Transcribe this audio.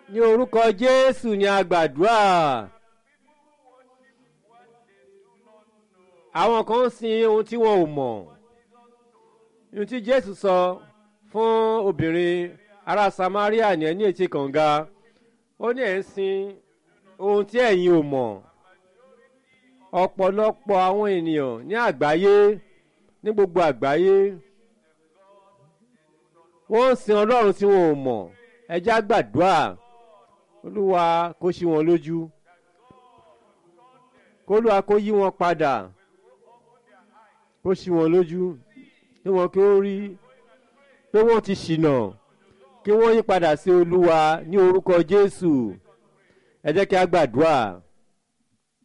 ní orúkọ jésù ni a gbàdúrà àwọn kan ń sin ohun tí wọn ò mọ̀ ohun tí jésù sọ fún obìnrin ará samaria ní ẹni etí kànga ó ní ẹ̀ ń sin ohun tí ẹ̀yin ò mọ̀ ọ̀pọ̀lọpọ̀ àwọn ènìyàn ní àgbáyé ní gbogbo àgbáyé wọ́n ń sin ọlọ́run tí wọn ò mọ̀ ẹjá gbàdúrà olúwa kó ṣí wọn lójú kólúwa kó yí wọn padà kó ṣí wọn lójú kí wọn kí ó rí pé wọ́n ti ṣìnà kí wọ́n yí padà sí olúwa ní orúkọ jésù ẹ jẹ́ kí a gbàdúrà